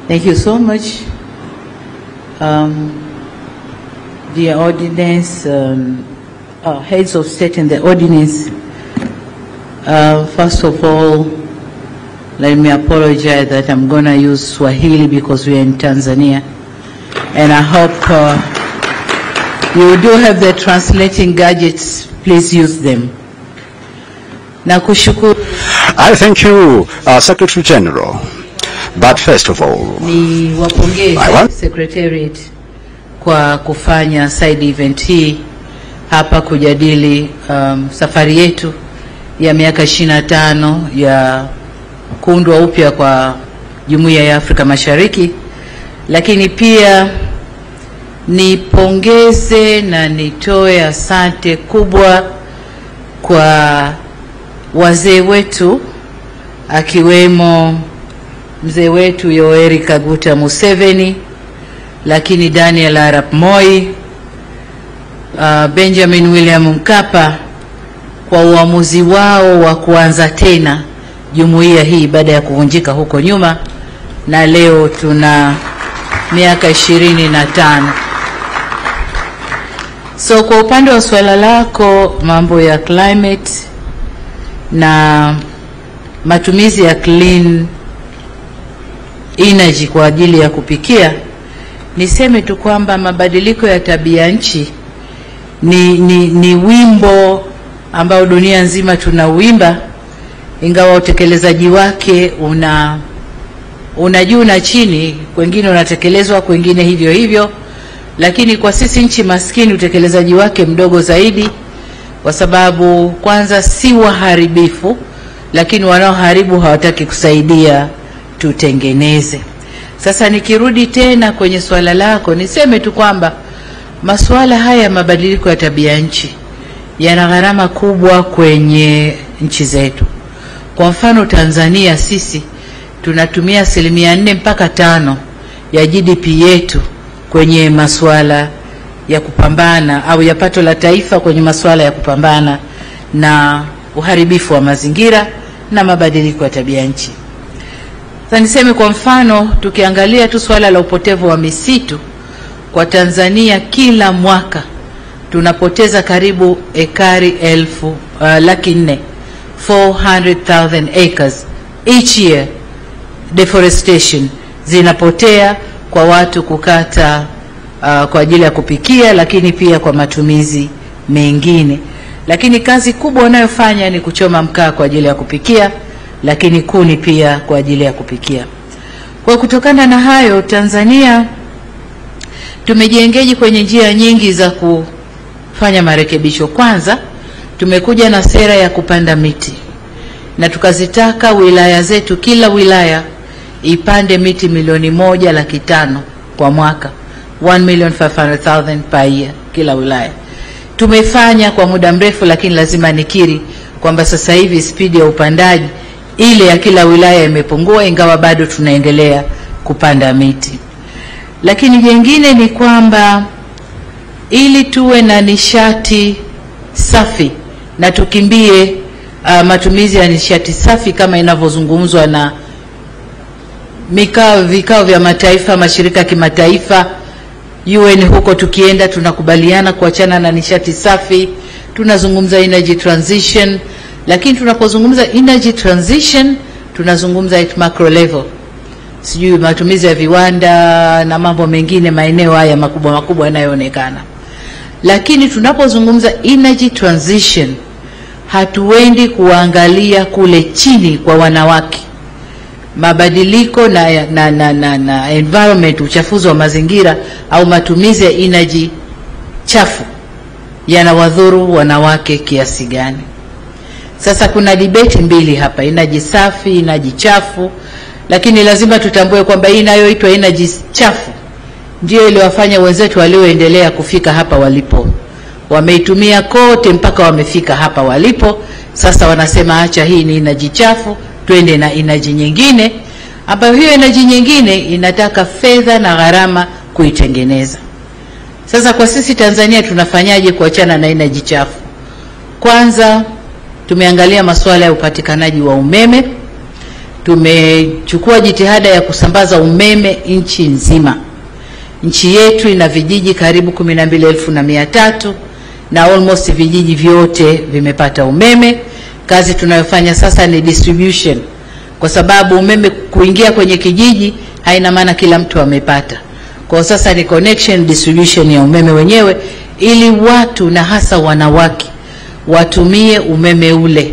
Thank you so much. Um, dear ordinance, um, uh, heads of state and the ordinance, uh, first of all, let me apologize that I'm going to use Swahili because we are in Tanzania. And I hope uh, you do have the translating gadgets, please use them. Nakushukuru I thank you, uh, Secretary General. But first of all, ni wapongeze I want- Secretariat kwa kufanya side event hii hapa kujadili um, safari yetu ya miaka 25 ya kuundwa upya kwa Jumuiya ya Afrika Mashariki, lakini pia nipongeze na nitoe asante kubwa kwa wazee wetu akiwemo mzee wetu Yoweri Kaguta Museveni, lakini Daniel Arap Moi, uh, Benjamin William Mkapa kwa uamuzi wao wa kuanza tena jumuiya hii baada ya kuvunjika huko nyuma, na leo tuna miaka ishirini na tano. So kwa upande wa suala lako mambo ya climate na matumizi ya clean energy kwa ajili ya kupikia, niseme tu kwamba mabadiliko ya tabia nchi ni, ni, ni wimbo ambao dunia nzima tunauimba, ingawa utekelezaji wake una una juu na chini, kwengine unatekelezwa, kwengine hivyo hivyo, lakini kwa sisi nchi maskini utekelezaji wake mdogo zaidi, kwa sababu kwanza si waharibifu, lakini wanaoharibu hawataki kusaidia tutengeneze. Sasa nikirudi tena kwenye swala lako, niseme tu kwamba masuala haya ya mabadiliko ya tabia nchi yana gharama kubwa kwenye nchi zetu. Kwa mfano Tanzania, sisi tunatumia asilimia nne mpaka tano ya GDP yetu kwenye masuala ya kupambana au ya pato la taifa kwenye masuala ya kupambana na uharibifu wa mazingira na mabadiliko ya tabia nchi. Sasa niseme kwa mfano, tukiangalia tu swala la upotevu wa misitu kwa Tanzania, kila mwaka tunapoteza karibu ekari elfu uh, laki nne 400,000 acres each year deforestation zinapotea kwa watu kukata uh, kwa ajili ya kupikia, lakini pia kwa matumizi mengine. Lakini kazi kubwa wanayofanya ni kuchoma mkaa kwa ajili ya kupikia, lakini kuni pia kwa ajili ya kupikia. Kwa kutokana na hayo, Tanzania tumejiengeji kwenye njia nyingi za kufanya marekebisho. Kwanza, tumekuja na sera ya kupanda miti na tukazitaka wilaya zetu, kila wilaya ipande miti milioni moja laki tano kwa mwaka, 1,500,000 per year kila wilaya. Tumefanya kwa muda mrefu, lakini lazima nikiri kwamba sasa hivi spidi ya upandaji ile ya kila wilaya imepungua, ingawa bado tunaendelea kupanda miti. Lakini jengine ni kwamba ili tuwe na nishati safi na tukimbie uh, matumizi ya nishati safi kama inavyozungumzwa na mikao vikao vya mataifa, mashirika ya kimataifa, UN huko tukienda tunakubaliana kuachana na nishati safi, tunazungumza energy transition, lakini tunapozungumza energy transition tunazungumza at macro level, sijui matumizi ya viwanda na mambo mengine, maeneo haya makubwa makubwa yanayoonekana. Lakini tunapozungumza energy transition hatuendi kuangalia kule chini kwa wanawake mabadiliko na, na, na, na, na environment, uchafuzi wa mazingira au matumizi ya energy chafu yanawadhuru wanawake kiasi gani? Sasa kuna debate mbili hapa, energy safi, energy chafu, lakini lazima tutambue kwamba hii inayoitwa energy chafu ndio iliwafanya wenzetu walioendelea kufika hapa walipo. Wameitumia kote mpaka wamefika hapa walipo. Sasa wanasema acha, hii ni energy chafu, twende na energy nyingine, ambayo hiyo energy nyingine inataka fedha na gharama kuitengeneza. Sasa kwa sisi Tanzania tunafanyaje kuachana na energy chafu? Kwanza tumeangalia masuala ya upatikanaji wa umeme, tumechukua jitihada ya kusambaza umeme nchi nzima. Nchi yetu ina vijiji karibu kumi na mbili elfu na mia tatu na almost vijiji vyote vimepata umeme. Kazi tunayofanya sasa ni distribution, kwa sababu umeme kuingia kwenye kijiji haina maana kila mtu amepata. Kwa sasa ni connection distribution ya umeme wenyewe, ili watu na hasa wanawake watumie umeme ule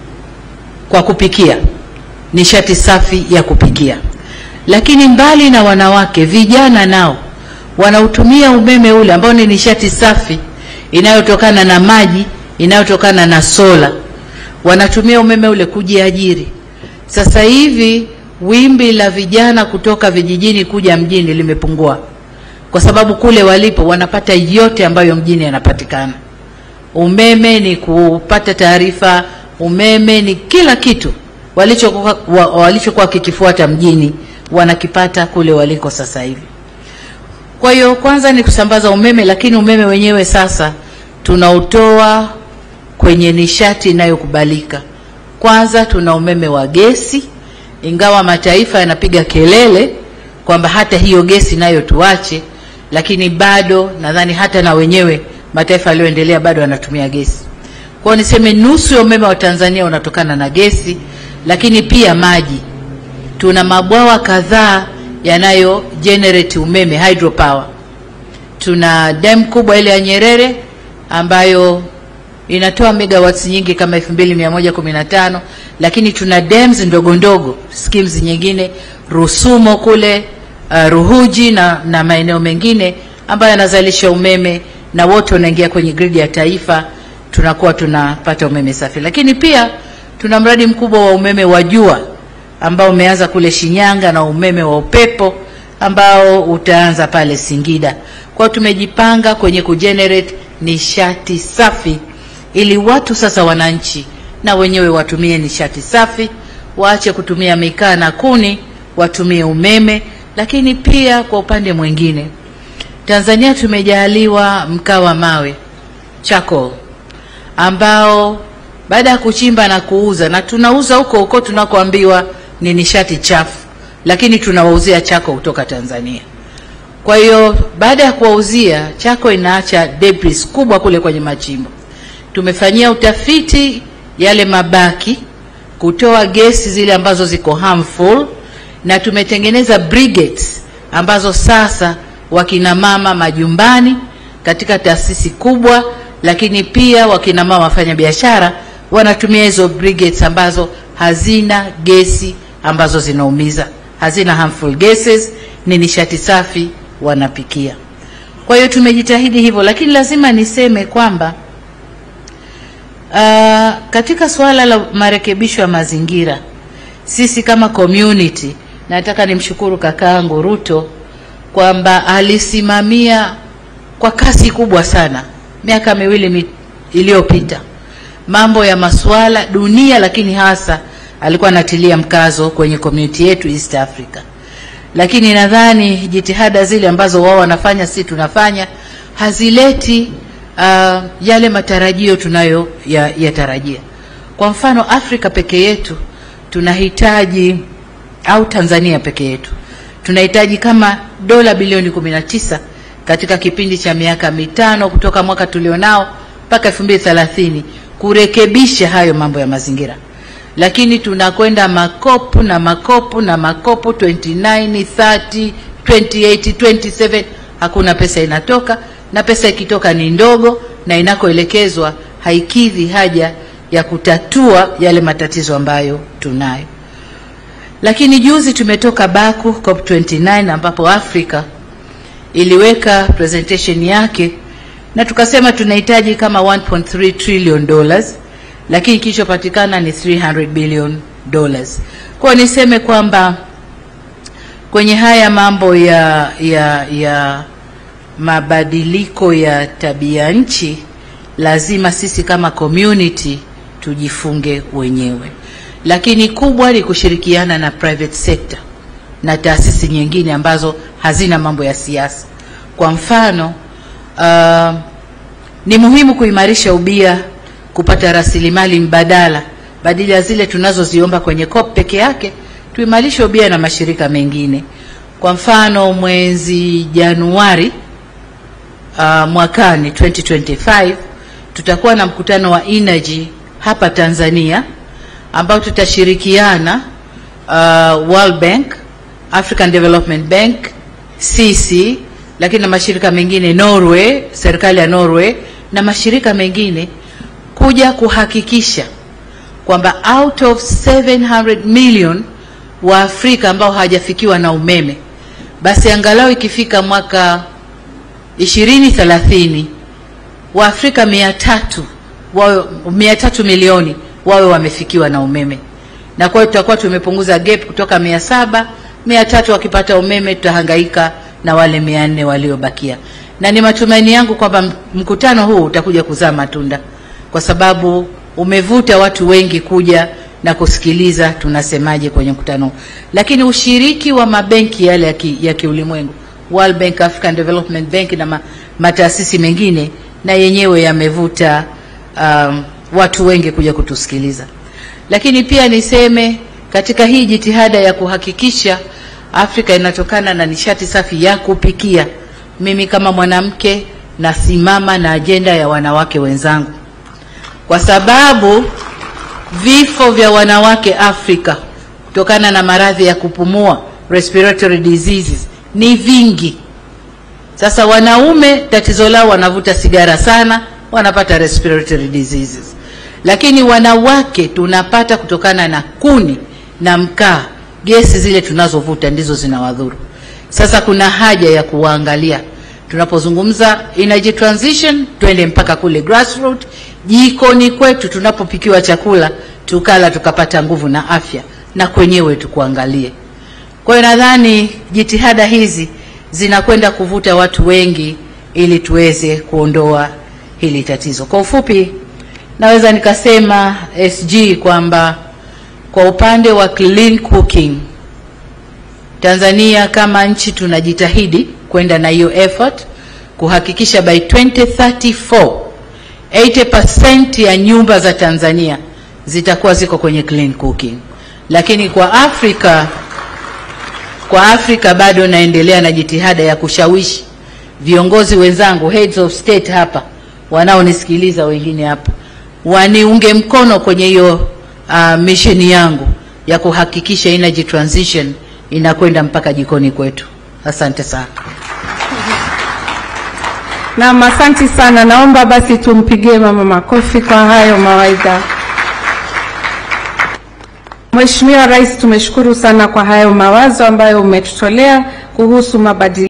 kwa kupikia, nishati safi ya kupikia. Lakini mbali na wanawake, vijana nao wanautumia umeme ule ambao ni nishati safi inayotokana na maji, inayotokana na sola. Wanatumia umeme ule kujiajiri. Sasa hivi wimbi la vijana kutoka vijijini kuja mjini limepungua, kwa sababu kule walipo wanapata yote ambayo mjini yanapatikana. Umeme ni kupata taarifa, umeme ni kila kitu walichokuwa wa- walichokuwa kikifuata mjini wanakipata kule waliko sasa hivi. Kwa hiyo kwanza ni kusambaza umeme, lakini umeme wenyewe sasa tunautoa kwenye nishati inayokubalika. Kwanza tuna umeme wa gesi, ingawa mataifa yanapiga kelele kwamba hata hiyo gesi nayo tuache, lakini bado nadhani hata na wenyewe mataifa yaliyoendelea bado yanatumia gesi. Kwa hiyo niseme nusu ya umeme wa Tanzania unatokana na gesi, lakini pia maji. Tuna mabwawa kadhaa yanayo generate umeme hydropower. Tuna dam kubwa ile ya Nyerere ambayo inatoa megawatts nyingi kama 2115 lakini tuna dams ndogo ndogo schemes nyingine Rusumo kule uh, Ruhuji na, na maeneo mengine ambayo yanazalisha umeme na wote wanaingia kwenye gridi ya taifa, tunakuwa tunapata umeme safi. Lakini pia tuna mradi mkubwa wa umeme wa jua ambao umeanza kule Shinyanga na umeme wa upepo ambao utaanza pale Singida. Kwa hiyo tumejipanga kwenye kugenerate nishati safi ili watu sasa, wananchi na wenyewe watumie nishati safi, waache kutumia mikaa na kuni, watumie umeme. Lakini pia kwa upande mwingine, Tanzania tumejaliwa mkaa wa mawe charcoal, ambao baada ya kuchimba na kuuza, na tunauza huko huko tunakoambiwa ni nishati chafu, lakini tunawauzia chako kutoka Tanzania. Kwa hiyo baada ya kuwauzia chako, inaacha debris kubwa kule kwenye machimbo. Tumefanyia utafiti yale mabaki, kutoa gesi zile ambazo ziko harmful, na tumetengeneza briquettes ambazo sasa wakina mama majumbani katika taasisi kubwa, lakini pia wakina mama wafanya biashara wanatumia hizo briquettes ambazo hazina gesi ambazo zinaumiza, hazina harmful gases, ni nishati safi wanapikia. Kwa hiyo tumejitahidi hivyo, lakini lazima niseme kwamba uh, katika suala la marekebisho ya mazingira, sisi kama community, nataka nimshukuru kakaangu Ruto kwamba alisimamia kwa kasi kubwa sana miaka miwili mi, iliyopita mambo ya masuala dunia, lakini hasa alikuwa anatilia mkazo kwenye community yetu East Africa. Lakini nadhani jitihada zile ambazo wao wanafanya, si tunafanya, hazileti uh, yale matarajio tunayo ya, yatarajia. Kwa mfano Afrika peke yetu tunahitaji au Tanzania peke yetu tunahitaji kama dola bilioni 19 katika kipindi cha miaka mitano kutoka mwaka tulionao mpaka 2030 kurekebisha hayo mambo ya mazingira, lakini tunakwenda makopu na makopu na makopu 29, 30, 28, 27, hakuna pesa inatoka, na pesa ikitoka ni ndogo, na inakoelekezwa haikidhi haja ya kutatua yale matatizo ambayo tunayo. Lakini juzi tumetoka Baku COP29 ambapo Afrika iliweka presentation yake na tukasema tunahitaji kama 1.3 trillion dollars, lakini kilichopatikana ni 300 billion dollars. Kwa niseme kwamba kwenye haya mambo ya, ya, ya mabadiliko ya tabia nchi lazima sisi kama community tujifunge wenyewe, lakini kubwa ni kushirikiana na private sector na taasisi nyingine ambazo hazina mambo ya siasa. Kwa mfano uh, ni muhimu kuimarisha ubia, kupata rasilimali mbadala badala ya zile tunazoziomba kwenye COP peke yake, tuimarishe ubia na mashirika mengine. Kwa mfano mwezi Januari uh, mwakani 2025 tutakuwa na mkutano wa energy hapa Tanzania ambao tutashirikiana uh, World Bank, African Development Bank, CC, lakini na mashirika mengine Norway, serikali ya Norway na mashirika mengine kuja kuhakikisha kwamba out of 700 million wa Afrika ambao hawajafikiwa na umeme, basi angalau ikifika mwaka 2030 wa Afrika 300 wawe 300 milioni wawe wamefikiwa na umeme, na kwa hiyo tutakuwa tumepunguza gap kutoka 700 300 wakipata umeme, tutahangaika na wale 400 waliobakia, na ni matumaini yangu kwamba mkutano huu utakuja kuzaa matunda kwa sababu umevuta watu wengi kuja na kusikiliza tunasemaje kwenye mkutano huu. Lakini ushiriki wa mabenki yale ya, ki, ya kiulimwengu World Bank, African Development Bank na ma, mataasisi mengine na yenyewe yamevuta um, watu wengi kuja kutusikiliza. Lakini pia niseme katika hii jitihada ya kuhakikisha Afrika inatokana na nishati safi ya kupikia, mimi kama mwanamke nasimama na ajenda ya wanawake wenzangu kwa sababu vifo vya wanawake Afrika kutokana na maradhi ya kupumua respiratory diseases ni vingi. Sasa wanaume tatizo lao wanavuta sigara sana, wanapata respiratory diseases, lakini wanawake tunapata kutokana na kuni na mkaa, gesi zile tunazovuta ndizo zinawadhuru. Sasa kuna haja ya kuwaangalia tunapozungumza energy transition, twende mpaka kule grassroots jikoni kwetu tunapopikiwa chakula tukala tukapata nguvu na afya, na kwenyewe tukuangalie. Kwa hiyo nadhani jitihada hizi zinakwenda kuvuta watu wengi ili tuweze kuondoa hili tatizo. Kwa ufupi, naweza nikasema SG kwamba kwa upande wa clean cooking Tanzania kama nchi tunajitahidi kwenda na hiyo effort kuhakikisha by 2034 80% ya nyumba za Tanzania zitakuwa ziko kwenye clean cooking. Lakini kwa Afrika kwa Afrika bado naendelea na jitihada ya kushawishi viongozi wenzangu heads of state hapa wanaonisikiliza wengine hapa waniunge mkono kwenye hiyo uh, mission yangu ya kuhakikisha energy transition inakwenda mpaka jikoni kwetu. Asante sana. Naam, asante sana. Naomba basi tumpigie mama makofi kwa hayo mawaidha. Mheshimiwa Rais, tumeshukuru sana kwa hayo mawazo ambayo umetutolea kuhusu mabadiliko